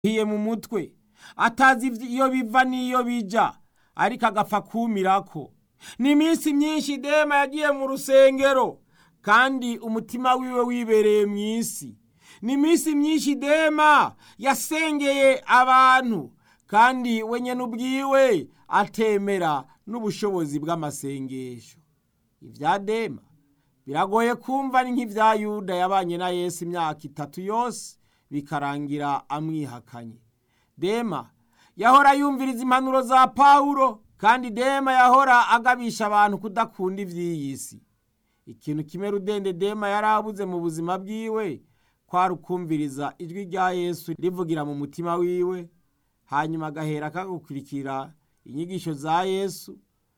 hiye mu mutwe atazi iyo biva n'iyo bija ariko agapfa kumirako ni iminsi myinshi dema yagiye mu rusengero kandi umutima wiwe wibereye mu isi ni iminsi myinshi dema yasengeye abantu kandi we nyene ubwiwe atemera n'ubushobozi bw'amasengesho ibya dema biragoye kumva ni nk'ibya yuda yabanye na yesu imyaka itatu yose bikarangira amwihakanye dema yahora yumviriza impanuro za pawulo kandi dema yahora agabisha abantu kudakunda iby'iyi si ikintu kimwe rudende dema yari abuze mu buzima bwiwe kwari ukumviriza ijwi rya yesu rivugira mu mutima wiwe hanyuma agahera akagukurikira inyigisho za yesu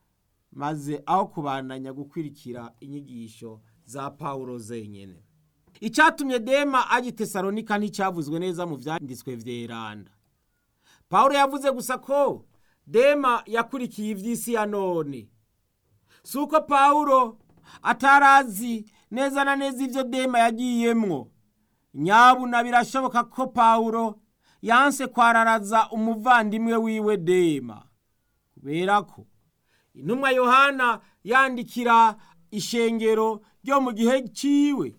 maze aho kubandanya gukurikira inyigisho za pawulo zenyine icyatumye dema ajya i tesalonika nticyavuzwe neza mu byanditswe vyeranda pawulo yavuze gusa ko dema yakurikiye iby'isi ya none si uko pawulo atarazi neza na neza ibyo dema yagiyemwo nyabuna birashoboka ko pawulo yanse kwararaza umuvandimwe wiwe dema kubera ko intumwa yohana yandikira ishengero ryo mu gihe ciwe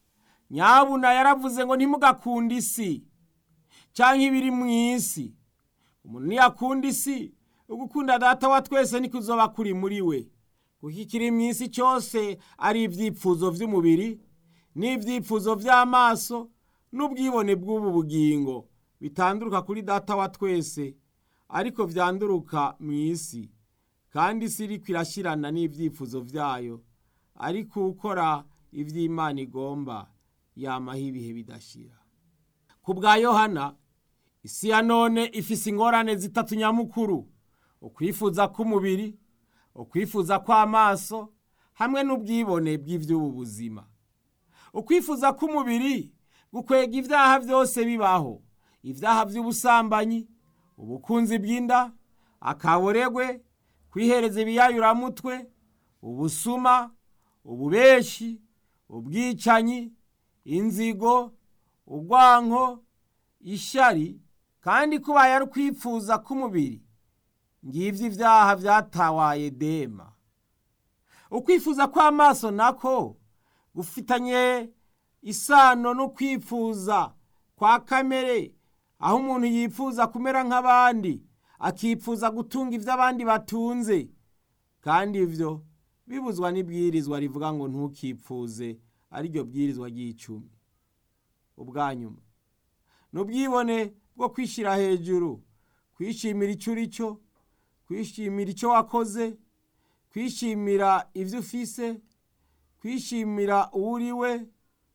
nyabuna yaravuze ngo ntimugakunde isi cyangwa ibiri mu isi umuntu niyakunda isi ugukunda data wa twese niko uzoba kuri muri we kuko ikiri mu isi cyose ari ibyipfuzo by'umubiri n'ibyipfuzo by'amaso n'ubwibone bw'ubu bugingo bitanduruka kuri data wa twese ariko byanduruka mu isi kandi isi iriko irashyirana n'ibyifuzo byayo ariko ukora iby'imana igomba yamaho ibihe bidashira ku bwa yohana isi ya none ifise ingorane zitatu nyamukuru ukwifuza k'umubiri ukwifuza kw'amaso hamwe n'ubwibone bw'iby'ubu buzima ukwifuza k'umubiri gukwega ibyaha byose bibaho ibyaha by'ubusambanyi ubukunzi bw'inda akaboregwe kwihereza ibiyayuramutwe ubusuma ububeshi ubwicanyi inzigo urwanko ishari kandi kubaye ari ukwifuza k'umubiri ngibyo ibyaha byatawaye dema ukwifuza kw'amaso nako gufitanye isano no kwifuza kwa kamere aho umuntu yifuza kumera nk'abandi akifuza gutunga ibyo abandi batunze kandi ibyo bibuzwa n'ibwirizwa rivuga ngo ntukipfuze ariryo bwirizwa ry'icumi ubwa nyuma ni ubwibone bwo kwishyira hejuru kwishimira icyo uri cyo kwishimira icyo wakoze kwishimira ibyo ufise kwishimira uwo uri we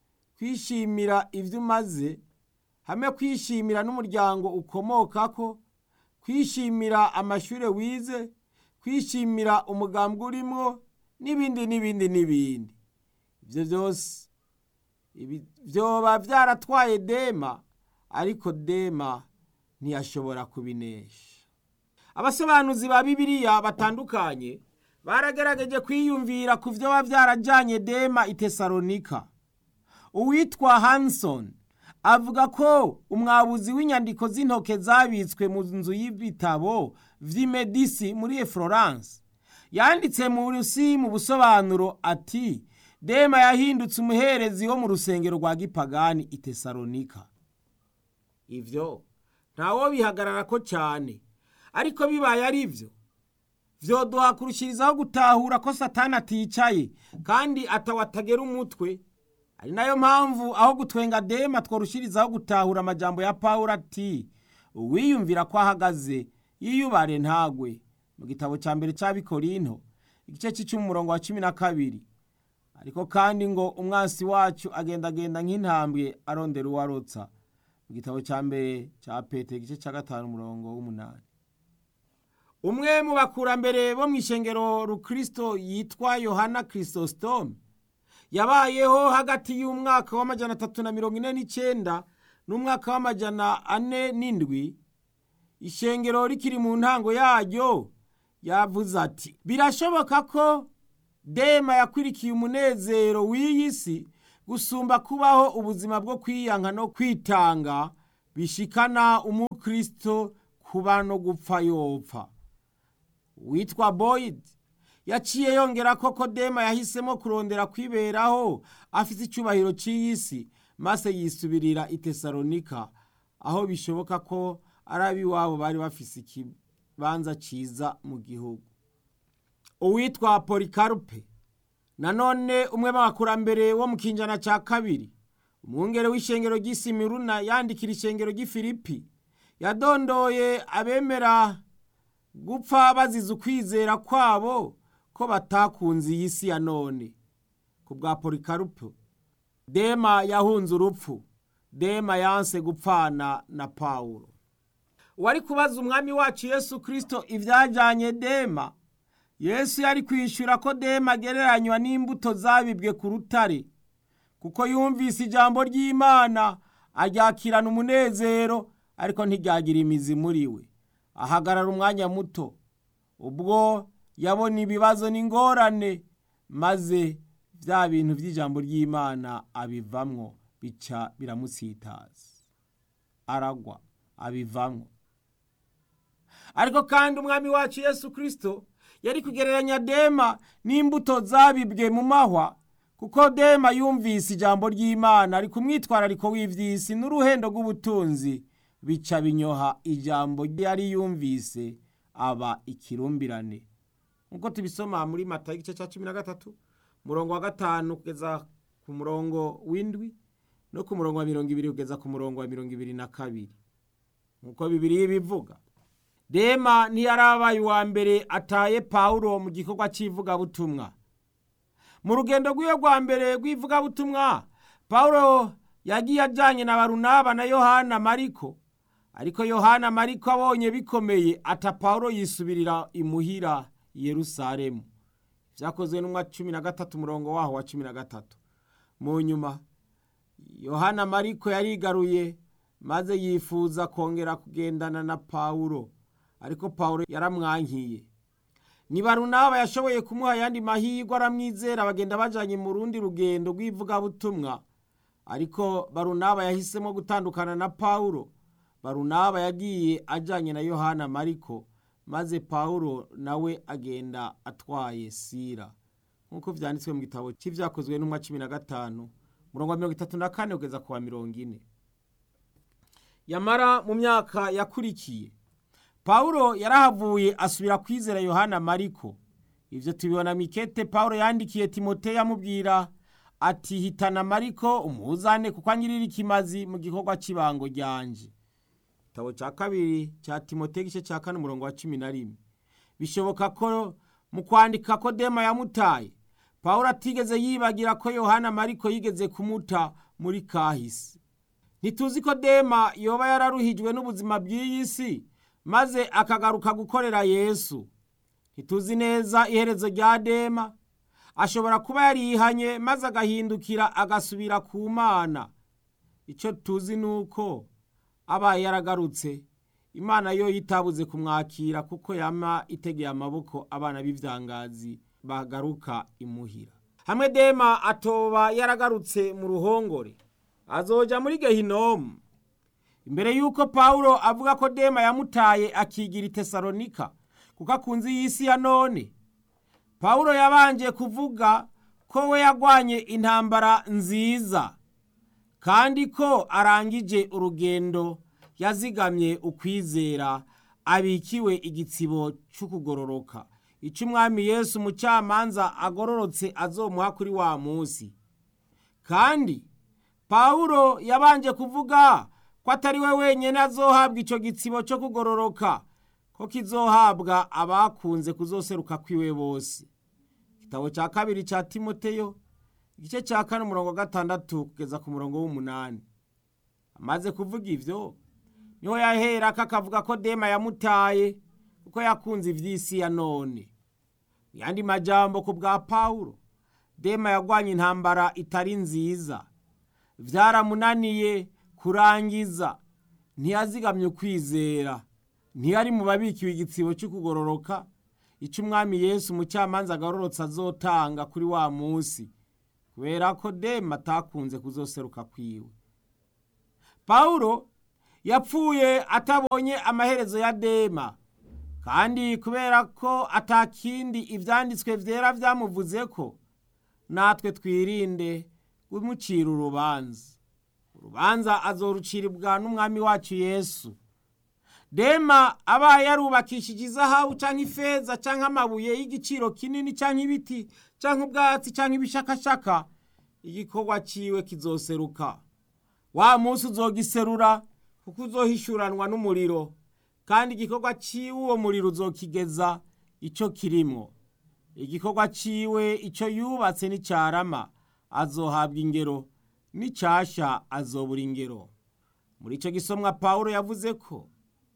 kwishimira ibyo umaze hamwe kwishimira n'umuryango ukomokako kwishimira amashuri wize kwishimira umugambwe urimo n'ibindi n'ibindi n'ibindi ibyo byose byoba byaratwaye dema ariko dema ntiyashobora kubinesha abasobanuzi ba bibiliya batandukanye baragerageje kwiyumvira ku byo biba byarajyanye dema i tesalonika uwitwa hanson avuga ko umwabuzi w'inyandiko z'intoke zabitswe mu nzu y'ibitabo vy'imedisi muri florence yanditse mu rusi mu busobanuro ati dema yahindutse umuherezi wo mu rusengero rwa gipagani i tesalonika ivyo ntawo bihagararako cyane ariko bibaye ari byo vyoduha kurushirizaho gutahura ko satani aticaye kandi atawatagera umutwe ari nayo mpamvu aho gutwenga dema tworushirizaho gutahura amajambo ya pawulo ati uwiyumvira ko ahagaze yiyubare ntagwe mu gitabo cya mbere cy'abikorinto igice cy'icumi umurongo wa cumi na kabiri ariko kandi ngo umwansi wacu agendagenda nk'intambwe arondera uwarotsa mu gitabo cya mbere cya pete igice cya gatanu umurongo w'umunani umwe mu bakurambere bo mu ishengero rukristo yitwa yohana kirisositome yabayeho hagati y'umwaka w'amajana atatu na mirongo ine n'icyenda n'umwaka w'amajana ane n'indwi ishengero rikiri mu ntango yaryo yavuze ati birashoboka ko dema yakwirikiye umunezero w'iyi si gusumba kubaho ubuzima bwo kwiyanka no kwitanga bishikana umukristo kuba no gupfa yopfa witwa boyd yaciye yongera ko kodema yahisemo kurondera kwiberaho afite icyubahiro cy'iyi si maze yisubirira i tesalonika aho bishoboka ko ari ab'iwabo bari bafise ikibanza cyiza mu gihugu uwitwa polikarupe nanone umwe mu bakurambere wo mu kinjana cya kabiri umwungere w'ishengero ry'isimiruna yandikira ishengero ry'ifilipi yadondoye abemera gupfa bazize ukwizera kwabo ko batakunze iyi si ya none ku bwa polikarupe dema yahunze urupfu dema yanse gupfana na pawulo wari kubaza umwami wacu yesu kirisito ibyajyanye dema yesu yari kwishyura ko dema agereranywa n'imbuto zabibwe ku rutare kuko yumvise ijambo ry'imana aryakirana umunezero ariko ntiryagira imizi muri we ahagarara umwanya muto ubwo yabona ibibazo n'ingorane maze bya bintu by'ijambo ry'imana abivamwo bica biramusitaza aragwa abivamwo ariko kandi umwami wacu yesu kirisito yari kugereranya dema n'imbuto zabibwe mu mahwa kuko dema yumvise ijambo ry'imana ari ku mwitwarariko w'iby'isi n'uruhendo rw'ubutunzi bica binyoha ijambo yari yumvise aba ikirumbirane nk'uko tubisoma muri mata igice cya cumi na gatatu umurongo wa gatanu kugeza ku murongo w'indwi no ku murongo wa mirongo ibiri kugeza ku murongo wa mirongo ibiri na kabiri nk'uko bibiri bivuga dema ntiyarabaye uwa mbere ataye pawulo mu gikorwa cy'ivugabutumwa mu rugendo rw'iyo rwa mbere rw'ivugabutumwa pawulo yagiye ajyanye na barunaba na yohana mariko ariko yohana mariko abonye bikomeye ata pawulo yisubirira imuhira yerusalemu byakozwe n'umwa cumi na gatatu umurongo waho wa cumi na gatatu mu nyuma yohana mariko yarigaruye maze yifuza kongera kugendana na pawulo ariko pawulo yaramwankiye ni barunaba yashoboye kumuha ayandi mahirwe aramwizera bagenda bajyanye mu rundi rugendo rw'ivugabutumwa ariko barunaba yahisemo gutandukana na pawulo barunaba yagiye ajyanye na yohana mariko maze pawulo nawe agenda atwaye sira nk'uko byanditswe mu gitabo cy'ibyakozwe n'umwa cumi na gatanu murongo wa mirongo itatu na kane kugeza ku wa mirongo ine yamara mu myaka yakurikiye pawulo yarahavuye asubira kwizera yohana mariko ibyo tubibona mikete pawulo yandikiye timoteyo amubwira ati hitana mariko umuzane kuko anyirira ikimazi mu gikorwa cy'ibango ryanje igitabo cya kabiri cya timoteyo igice cya kane umurongo wa cumi na rimwe bishoboka ko mu kwandika ko dema yamutaye pawulo atigeze yibagira ko yohana mariko yigeze kumuta muri kahise ntituzi ko dema yoba yararuhijwe n'ubuzima bw'iyi si maze akagaruka gukorera yesu ntituzi neza iherezo rya dema ashobora kuba yarihanye maze agahindukira agasubira ku mana icyo tuzi ni uko abaye yaragarutse imana yo yitabuze kumwakira kuko yama itegeye amaboko abana b'ibyangazi bagaruka imuhira hamwe dema atoba yaragarutse mu ruhongore azoja muri gehinomu imbere y'uko pawulo avuga ko dema yamutaye akigira i tesalonika kuko akunze iyi si ya none pawulo yabanje kuvuga ko we yagwanye intambara nziza kandi ko arangije urugendo yazigamye ukwizera abikiwe igitsibo cy'ukugororoka icyo umwami yesu umucamanza agororotse azomuha kuri wa munsi kandi pawulo yabanje kuvuga ko atari we wenyine azohabwa icyo gitsibo cyo kugororoka ko kizohabwa abakunze kuzoseruka kwiwe bose igitabo cya kabiri cya timoteyo igice cya kane umurongo wa gatandatu kugeza ku murongo w'umunani amaze kuvuga ibyo niho yahera ko akavuga ko dema yamutaye kuko yakunze iby'isi ya none mu yandi majambo ku bwa pawulo dema yagwanye intambara itari nziza byaramunaniye kurangiza ntiyazigamye ukwizera ntiyari mu babikiwe igitsibo cyo kugororoka icyo umwami yesu umucamanza agororotse azotanga kuri wa munsi kubera ko dema atakunze kuzoseruka kwiwe pawulo yapfuye atabonye amaherezo ya dema kandi kubera ko atakindi ibyanditswe byera byamuvuze ko natwe twirinde kumucira urubanza urubanza azoruciribwa n'umwami wacu yesu dema abaye yarubakishije izahabu cyangwa ifeza cyangwa amabuye y'igiciro kinini cyangwa ibiti cyangwa ubwatsi cyangwa ibishakashaka igikorwa cyiwe kizoseruka wa munsi uzogiserura kuko uzohishuranwa n'umuriro kandi igikorwa cyiwe uwo muriro uzokigeza icyo kirimo igikorwa cyiwe icyo yubatse n'icyarama azohabwa ingero n'icyashya azobura ingero muri icyo gisomwa paul yavuze ko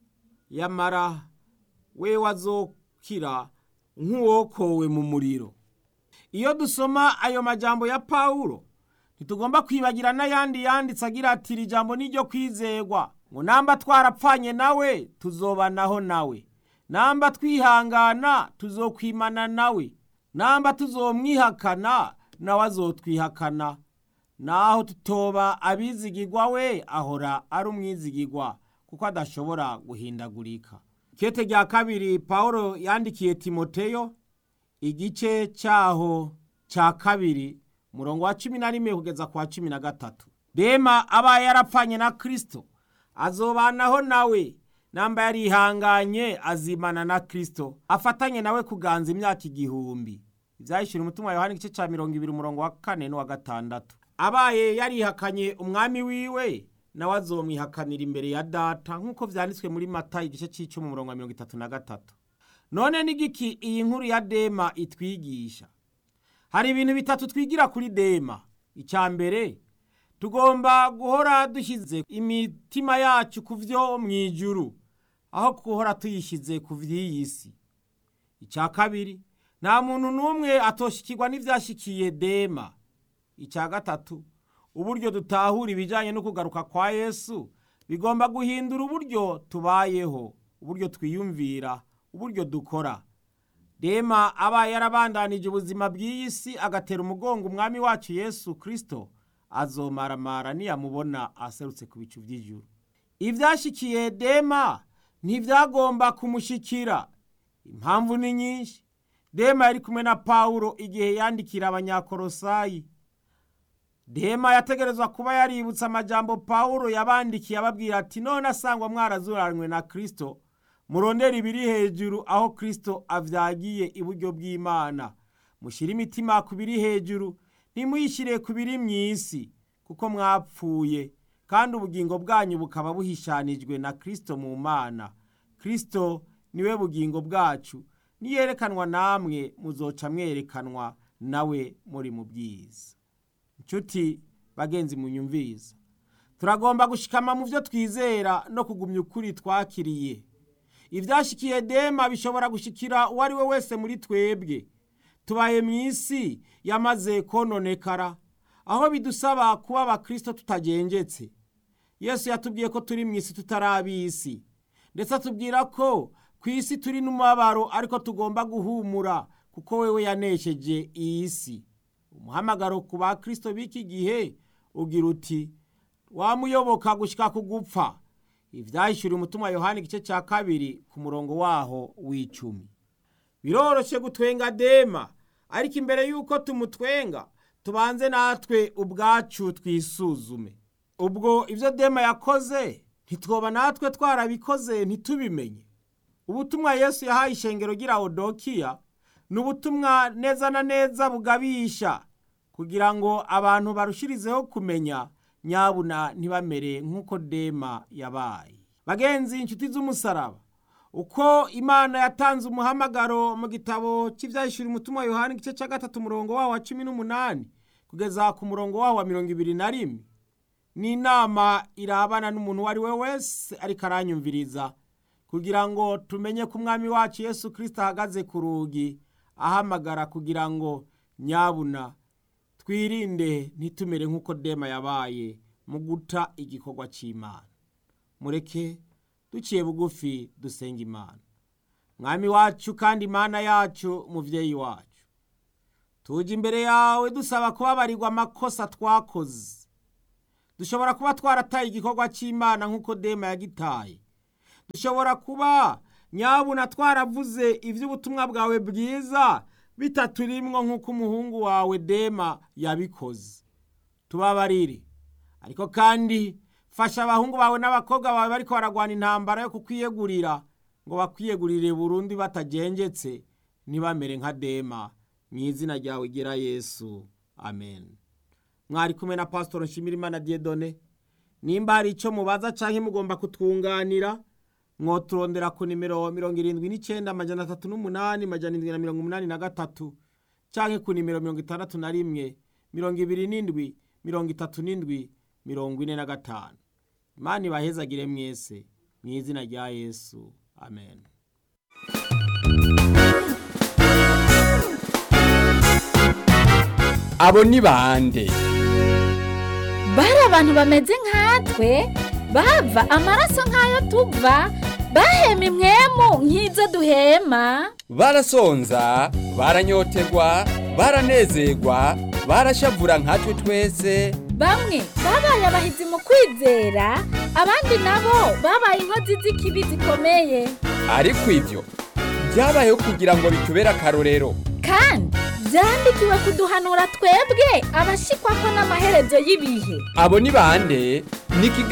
yamara we wazokira nk'uwokowe mu muriro iyo dusoma ayo majambo ya paul ntitugomba kwibagira n'ayandi yanditse agira ati iri jambo ni iryo kwizegwa ngo namba twarapfanye nawe tuzobanaho nawe namba twihangana tuzokwimana nawe namba tuzomwihakana nawe azotwihakana naho tutoba abizigirwa we ahora ari umwizigirwa kuko adashobora guhindagurika kete rya kabiri paul yandikiye timoteyo igice cyaho cya kabiri murongo wa cumi na rimwe kugeza ku wa cumi na gatatu dema abaye yarapfanye na kirisito azobanaho nawe namba yarihanganye azimana na kirisito afatanye nawe kuganza imyaka igihumbi ibyayishyura umutima wa yohani igice cya mirongo ibiri umurongo wa kane n'uwa gatandatu abaye yarihakanye umwami wiwe nawe azomwihakanira imbere ya data nk'uko byanditswe muri mata igice cy'icumi umurongo wa mirongo itatu na gatatu none n'igiki iyi nkuru ya dema itwigisha hari ibintu bitatu twigira kuri dema icya mbere tugomba guhora dushyize imitima yacu ku byo mu ijuru aho guhora tuyishyize ku by'iyi si icya kabiri nta muntu n'umwe atoshikirwa n'ibyashyikiye dema icya gatatu uburyo dutahura ibijyanye no kugaruka kwa yesu bigomba guhindura uburyo tubayeho uburyo twiyumvira uburyo dukora dema abaye yarabandanije ubuzima bw'iyi si agatera umugongo umwami wacu yesu kirisito azomaramara niyamubona aserutse ku bicu by'ijuru ibyashyikiye dema ntibyagomba kumushyikira impamvu ni nyinshi dema yari kumwe na pawulo igihe yandikira abanyakorosayi dema yategerezwa kuba yaributse amajambo pawulo yabandikiye ababwira ati none asangwa mwarazuranywe na kirisito murondera ibiri hejuru aho kirisito avyagiye iburyo bw'imana mushyire imitima ku biri hejuru ntimuyishyire ku biri mu isi kuko mwapfuye kandi ubugingo bwanyu bukaba buhishanijwe na kirisito mu mana kirisito niwe bugingo bwacu niyerekanwa namwe muzoca mwerekanwa nawe muri mu bwiza inshuti bagenzi munyumviza turagomba gushikama mu byo twizera no kugumya ukuri twakiriye ibyashyikiye dema bishobora gushyikira uwo ari we wese muri twebwe tubaye mu isi yamaze kononekara aho bidusaba kuba abakirisito tutagengetse yesu yatubwiye ko turi mu isi tutari ab'isi ndetse atubwira ko ku isi turi n'umubabaro ariko tugomba guhumura kuko wewe yanesheje iyi si umuhamagaro ku bakirisito b'iki gihe ugira uti wamuyoboka gushyika ku gupfa ibyahishuriye umutima wa yohani igice cya kabiri ku murongo waho w'icumi biroroshye gutwenga dema ariko imbere y'uko tumutwenga tubanze natwe ubwacu twisuzume ubwo ibyo dema yakoze ntitwoba natwe twarabikoze ntitubimenye ubutumwa yesu yahaye ishengero gira odokiya ni ubutumwa neza na neza bugabisha kugira ngo abantu barushirizeho kumenya nyabuna ntibamere nk'uko dema yabaye bagenzi inshuti z'umusaraba uko imana yatanze umuhamagaro mu gitabo cy'ibyahishura umutima wa yohani igice cya gatatu umurongo wawo wa cumi n'umunani kugeza ku murongo wawo wa mirongo ibiri na rimwe ni inama irabana n'umuntu uwo ari we wese ariko aranyumviriza kugira ngo tumenye ko umwami wacu yesu kirisita ahagaze ku rugi ahamagara kugira ngo nyabuna twirinde ntitumere nk'uko dema yabaye mu guta igikorwa cy'imana mureke duciye bugufi dusenga imana mwami wacu kandi imana yacu mubyeyi wacu tujya imbere yawe dusaba kubabarirwa amakosa twakoze dushobora kuba twarataye igikorwa cy'imana nk'uko dema yagitaye dushobora kuba nyabuna twaravuze iby'ubutumwa bwawe bwiza bitaturimwo nk'uko umuhungu wawe dema yabikoze tubabarire ariko kandi fasha abahungu bawe n'abakobwa bawe bariko baragwana intambara yo kukwiyegurira ngo bakwiyegurire burundu batagenjetse ntibamere nka dema mu izina ryawe gira yesu amen mwari kumwe na pasitoro nshimirimana diedone nimba hari icyo mubaza cyangwa mugomba kutwunganira mwoturondera ku nimero mirongo irindwi n'icyenda amajana atatu n'umunani amajana indwi na mirongo umunani na gatatu cyangwa ku nimero mirongo itandatu na rimwe mirongo ibiri n'indwi mirongo itatu n'indwi mirongo ine na gatanu imana ibahezagire mwese mu izina rya yesu amen abo ni bande bari abantu bameze nkatwe bava amaraso nk'ayo tuva bahema imwemu nk'izo duhema barasonza baranyotegwa baranezerwa barashavura nkatwe twese bamwe babaye abahizi mu kwizera abandi nabo babaye inkozi z'ikibi zikomeye ariko ibyo byabayeho kugira ngo bitubere akarorero kandi byandikiwe kuduhanura twebwe abashikwa ko n'amaherezo y'ibihe abo ni bande ni ikiganiro